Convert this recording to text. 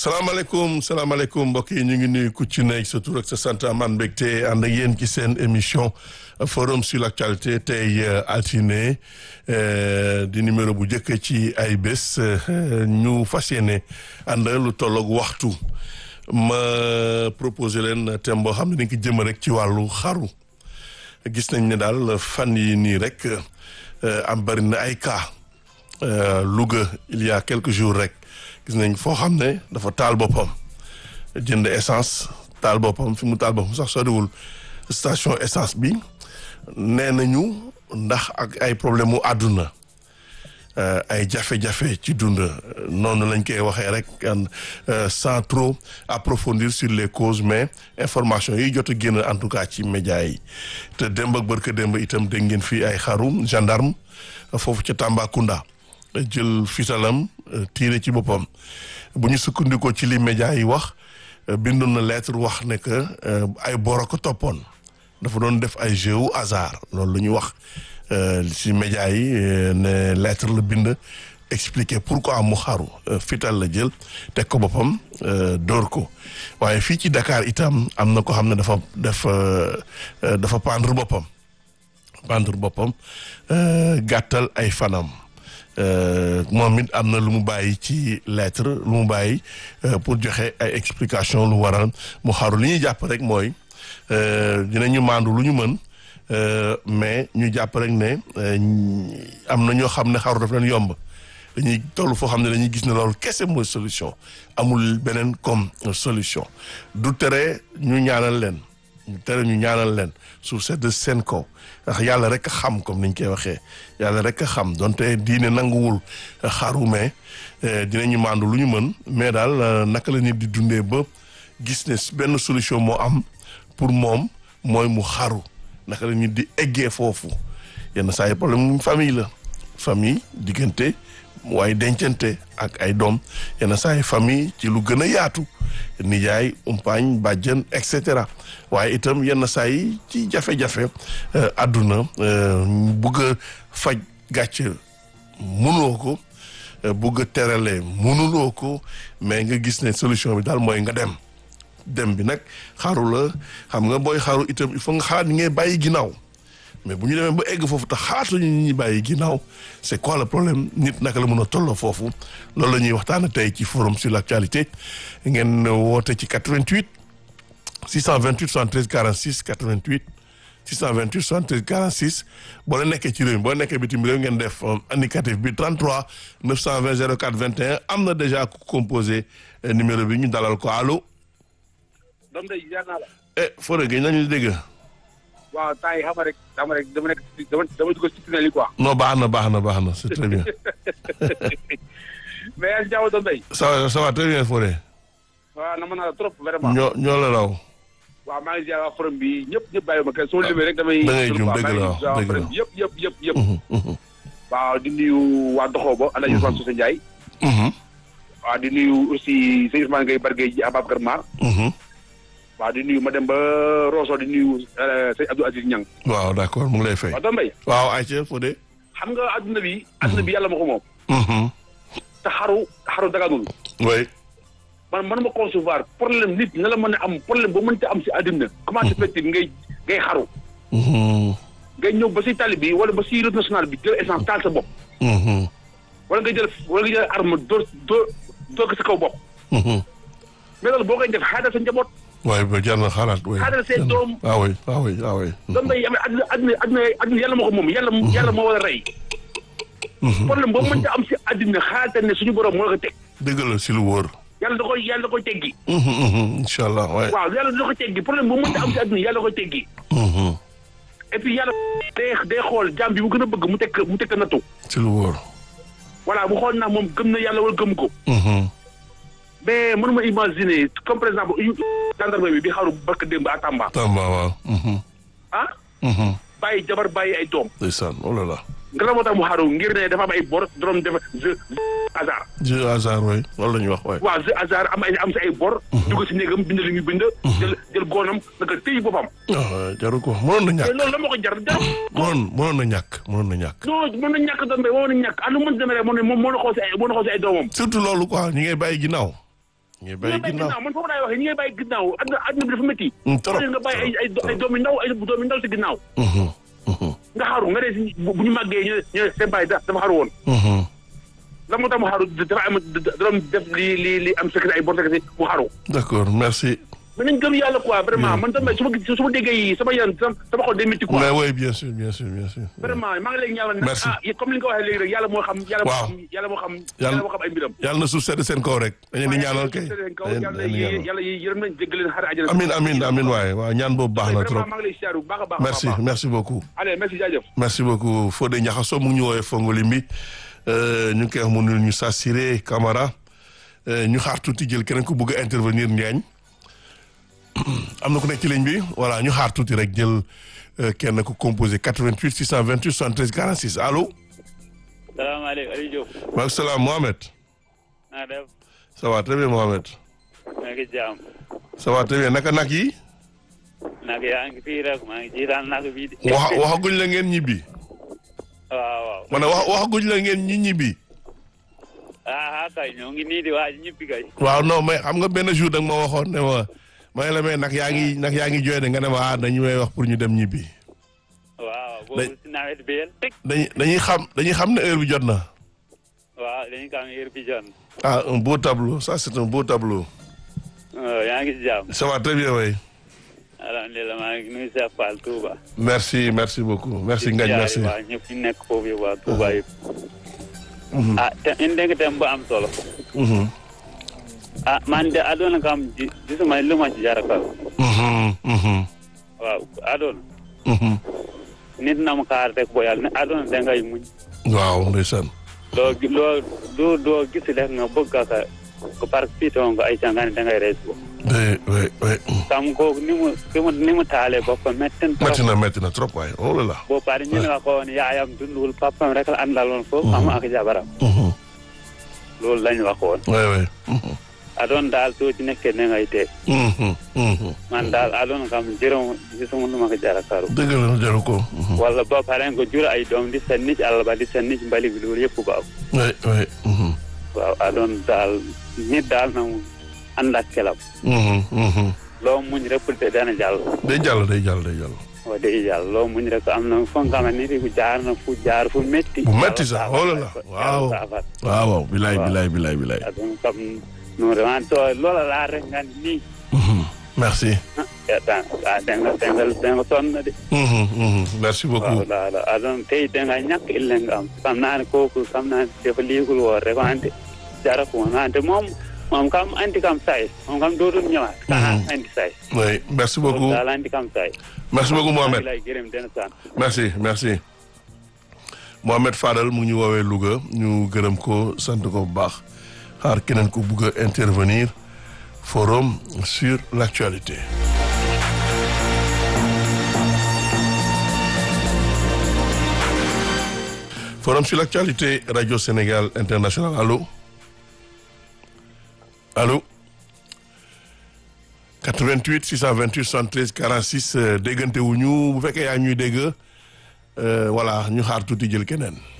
salaamaaleykum salaamaaleykum mbokk yi ñu ngi nuyu ku ci nekk sa tur ak sa sant amaan mbégte ànd ak yéen ci seen émission forum sur l'actualité tey altine di numéro bu njëkk ci ay bés ñu fas yéene ànd lu tolloog waxtu ma proposé leen thème boo xam ne dañ ko jëm rek ci wàllu xaru gis nañ ne daal fan yi nii rek am bari na ay cas Louga il y a quelques jours rek gis nañ foo xam ne dafa taal boppam jënd essence taal boppam fi mu taal boppam sax soriwul station essence bi nee nañu ndax ak ay problème mu àdduna ay jafe-jafe ci dund noonu lañ koy waxee rek sans trop approfondir sur les causes mais information yi jot a génn en tout cas ci média yi te démb ak barka démb itam dégg ngeen fii ay xaru gendarme foofu ca Tambacounda jël fitalam tiire ci boppam bu ñu sukkandikoo ci li média yi wax bindoon na lettre wax ne que ay boro ko toppoon dafa doon def ay jeu au hasard loolu la ñu wax ci média yi ne lettre la bind expliquer pourquoi mu xaru fital la jël teg ko boppam dóor ko waaye fii ci Dakar itam am na ko xam ne dafa def dafa pendre boppam pendre boppam gàttal ay fanam moom it am na lu mu bàyyi ci lettre lu mu bàyyi pour joxe ay explication lu waral mu xaru li ñuy jàpp rek mooy dinañu maandu lu ñu mën mais ñu jàpp rek ne am na ñoo xam ne xaru daf leen yomb dañuy toll foo xam ne dañuy gis ne loolu kese mooy solution amul beneen comme solution du tere ñu ñaanal leen ñu tere ñu ñaanal leen suuf sedd seen kaw ndax yàlla rek a xam comme niñ koy waxee yàlla rek a xam donte diine nanguwul xaru mais dinañu màndu lu ñu mën mais daal naka la nit di dundee ba gis ne benn solution moo am pour moom mooy mu xaru naka la nit di eggee foofu yenn saa yi problème famille la famille diggante waaye dencante ak ay doom yenn saa yi famille ci lu gën a yaatu nijaay umpaañ bàjjen et cetera waaye itam yenn saa yi ci jafe-jafe àdduna bugg a faj gàcce mënuloo ko bugg a terale mënuloo ko mais nga gis ne solution bi daal mooy nga dem dem bi nag xaru la xam nga booy xaru itam il faut nga xalaat ni ngay bàyyi ginnaaw mais bu ñu demee ba egg foofu te xaatuñu ñi bàyyi ginnaaw c'est quoi le problème nit naka la mën a tolloo foofu loolu la ñuy waxtaana tey ci forum sur l'actualité ngeen woote ci 88 628 73 46 88 628 73 46 boo la nekkee ci réew mi boo nekkee bitim réew ngeen def indicatif bi 33 920 04 21 am na déjà ku composé numéro bi ñu dalal ko allo. doom day jaar naa la. eh Fodé Gueye nañu dégg. waaw temps yi xam nga rek dama rek dama nekk dama dama dugg ci tunnel yi quoi. non baax na baax na baax na c'est très bien. mais yaa ngi jaaw doom day. ça va ça va très bien Fodé. waaw na mën naa la trop vraiment. ñoo ñoo la raw. waaw maa ngi jaar waa forum bi ñëpp ñëpp bàyyi ma kenn soo limee rek damay. da ngay jum dëgg la wax dëgg la yëpp yëpp yëpp yëpp. waaw di nuyu waa Doxoo ba. El Hadj Ousmane Socé Ndiaye. waaw di nuyu aussi sëñ Ousmane Gueye Bargué ji Ababacar Mar. waaw di nuyu ma dem ba Rosso di nuyu sëñ Abdou Aziz Niang. waaw d'accord mu ngi lay fay. waaw doom bay. waaw ayca Fodé. xam nga adduna bi. adduna bi yàlla ma ko moom. te xaru xaru daganul. oui. man man ma concevoir problème nit na la mën a am problème ba mënta am si àddina comment se fait-il ngay ngay xaru ngay ñëw ba si tali bi wala ba si route nationale bi jël essence taal sa bopp wala nga jël wala nga jël arme dóor dóor dóor ko sa kaw bopp mais loolu boo koy def xaaral sa njaboot waaye ba jar na xalaat oui. xaaral seen doom ah oui ah oui ah oui. doom day am àdduna àdduna àdduna àdduna yàlla moo ko moom yàlla yàlla moo war a rey problème boo mënta am si àddina xaaral ne suñu borom moo la ko teg dëgg la si lu wóor. yàlla da koy yàlla da koy teggi incha allah waay. waaw yàlla da koy teggi problème bu mënta am si àdduna yàlla da koy teggi et puis yàlla day day xool jàmm bi mu gën a bëgg mu tekk mu tekk nattu si lu wóor. voilà bu xool naa moom gëm na yàlla wala gëm ko mais mënuma imaginer comme par exemple gendarme bi bi xaru barka démb à Tamba Tamba waaw. ah bàyyi jabar bàyyi ay doom ndeysaan oh là là. nga la moo tax mu xaru ngir ne dafa am ay bor dorom def jeu hasard jeu hasard waay loolu la ñuy wax waay. waaw jeu hasard am ay am si ay bor dugg si néegam bind li ñu bind jël jël goonam naka téy boppam ah jaru ko mënoon na te ñàkk. loolu la ma ko jar jar mënoon mënoon na ñàkk mënoon na ñàkk. non mën na ñàkk doom bi mën na ñàkk anu mën demee rek moo ne moom moo na xool si ay moo na xool si ay doomam surtout loolu quoi ñi ngay bàyyi ginnaaw. ñuy ñi bàyyi ngay bàyyi ginnaaw ginnaaw man foofu laay waxee ñi ngay bàyyi ginnaaw àdduna àdduna bi dafa métti Mm, trop, nga bàyyi ay ay ay doom yu ndaw ay doom yu ndaw si ginnaaw Mhm, mhm, nga xaru nga ne si bu bu ñu màggee ñu ñu ne seen bàyyi da- dafa xaru woon mhm. la moo tax mu xaru dafa am da doon def li li li am secret ay bon secret mu xaru d'accord merci mais nañ gëm yàlla quoi vraiment man tamit su ma gis su ma déggee yi sama yaram sama sama xol day métti quoi mais oui bien sûr bien sûr bien sûr vraiment maa ngi lay ñaanal nag Merci. ah comme li nga ko waxee léegi rek yàlla moo xam yàlla moo Waaw. xam yàlla moo xam Yàlla- yàlla moo xam ay mbiram yàlla na suuf sedd seen kaw rek dañu di ñaanal kay yàlla dañu di ñaanal. yàlla yërëm nañ jéggal leen xare àjjana amin amin amin waaye waaw ñaan boobu baax na trop vraiment maa ngi lay siyaar bu baax a baax a merci baax. merci beaucoup allez merci jaajëf merci beaucoup Fodé Niakhasso mu ngi ñu woowee Fongolimbi euh, ñu ngi koy wax mu nul ñu Sassiré Camara euh, ñu xaar tuuti jël keneen ku bëgg a intervenir Ndiagne am na ku nekk ci ligne bi voilà ñu xaar tuuti rek jël euh, kenn ku composé 88 628 73 46 allo salaamaaleykum Aliou Diop. maaleykum salaam Mohamed naa def ça va très bien Mohamed maa ngi jaam ça va très bien naka nag yi nag yaa ngi fii rek maa ngi jiitaan nag bii de. wax waxaguñ la ngeen ñibbi waaw waaw. ma ne wax waxaguñ la ngeen ñi ñibbi ah ah kay ñoo ngi nii di waaj ñibbi kay. waaw non mais xam nga benn jour da nga ma waxoon ne ma ma ne la mais nag yaa ngi nag yaa ngi jooy de nga ne ma ah dañu may wax pour ñu dem ñibbi waaw boobu si nawet bi yéen. dañuy dañuy xam dañuy xam ne heure bi jot na waaw dañu ko am heure bi jot. ah un beau tableau ça c'est un beau tableau yaa ngi si jaam. ça va très bien way alhamdulilah maa ngi nuyu Cheikh Fall Touba. merci merci beaucoup merci Ngagne merci waa ñëpp ñu nekk foofu yëpp waa Touba yëpp. ah te indi nga thème bu am solo. Mhm, ah man de adoona kam ji gisuma lu ma ci jarakal. mhm, mhm, waaw adoona. mhm. nit na mu kaar rek boo yàlla ne adoona dangay muñ. waaw ndeysaan doo gi- loo doo doo gis rek nga bëgg ka ko par piton nga ay cangane dangay rees ko oui oui oui kam kooku ni mu ni mu ni mu taalee boppam metten trop métti na métti na trop waaye oh là là boo pare ñu ne nga ko woon yaayam dundul papam rek la àndaloon foofu am ak jabaram Mhm, loolu lañ waxoon oui oui Mhm, adoon daal soo ci nekkee ne ngay tee mhm, mhm. man daal adoon kam jërëm gisuma lu ma ko jara karu dëgg la jaru ko Mhm, walla boo pare nga jur ay doom di sen nit àll ba di sen nit mbali bi loolu yëpp baaw oui oui mhm, waaw adoon daal nit daal na mu ànd ak kelam mhm, mhm. loo muñ rek te dana jàll day jàll day jàll day jàll wax dëgg yàlla loo muñ rek am na foo nga xamante ni jaar na fu jaar fu métti. Bu métti sax, oh là là, waaw. waaw waaw bilaay Waaw. bilaay bilaay bilaay adon kam no rewan to loola laa rek nga ni Mhm, merci tan a denga dengal denga sonna de Mhm, mhm. merci waaw beaucoup la la adon tey denga ñàkk ille nga am kam naani kooku kam naani defa liigul woor rek ante jara ko ante moom moom kam andi kam say moom kam dootum ñëwaat kana Mhm. andi say oui merci beaucoup daal andi kam say merci beaucoup Mohamed lay gërëm den san merci merci Mohamed Fadal mu ngi ñu woowee Louga ñu gërëm ko sant ko bu baax xaar keneen ku bugg a intervenir forum sur l'actualité forum sur l'actualité radio Sénégal international allo allo 88 628 73 46 euh, déggante wu ñu bu fekkee yaa ngi ñuy dégg euh, voilà ñu xaar tuuti jël keneen